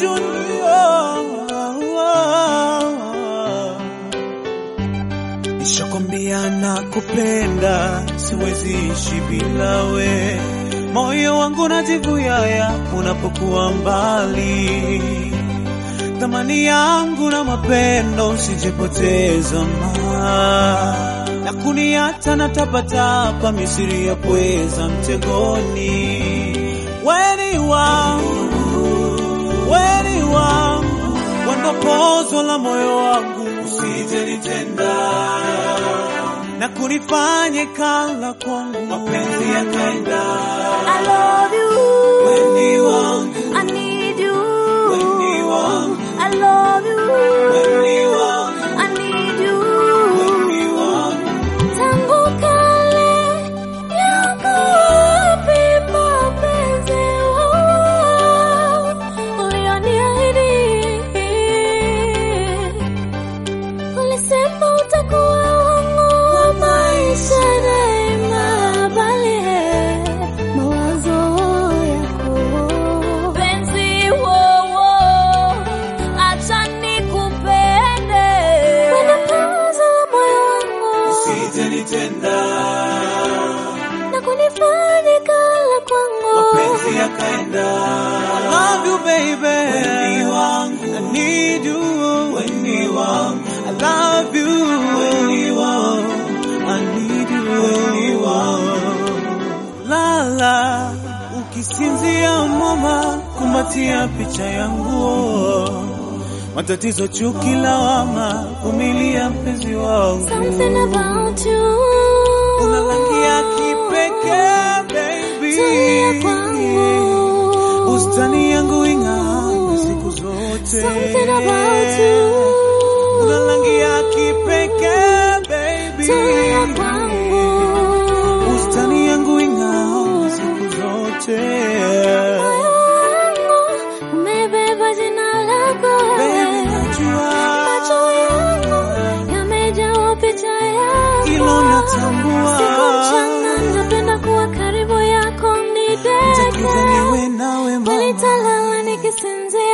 dunia. Nishakwambia nakupenda, siwezi ishi bila we. Moyo wangu najivuyaya unapokuwa mbali. Thamani yangu na mapendo usijepoteza ma na kuniata na tapatapa misiri ya pweza mtegoni. Weni wangu, weni wangu, wandopozo la moyo wangu, usije nitenda na kunifanye kala kwangu, mapenzi yakaenda. I love you. Weni wangu, I need you. weni wangu, I love you. weni wangu, I need you. weni wangu. Tangu kale yako wapi mapenzi ulioniahidi? Ulisema utakuwa wangu wa maisha daima, bali mawazo yako penzi wowo, acha nikupende kwenye paza la moyo wangu Usije nitenda na kunifanya kala kwangu mapenzi yakaenda. I love you baby, weni wangu, I need you, weni wangu, I love you, weni wangu, I need you, weni wangu. Lala ukisinzia mama, kumbatia picha yangu matatizo, chuki, lawama, vumilia mpenzi wangu. something about you Una rangi ya kipekee baby, Tulia kwangu bustani yangu ing'aa siku zote. something about you Una rangi ya kipekee baby, Tulia kwangu bustani yangu ing'aa siku zote. Moyo wangu umebeba jina lako Baby, najua macho yangu yamejawa picha yako hilo natambua, Siku mchana napenda kuwa karibu yako nitakuja nideke niwe nawe mama, Nitalala nikisinzia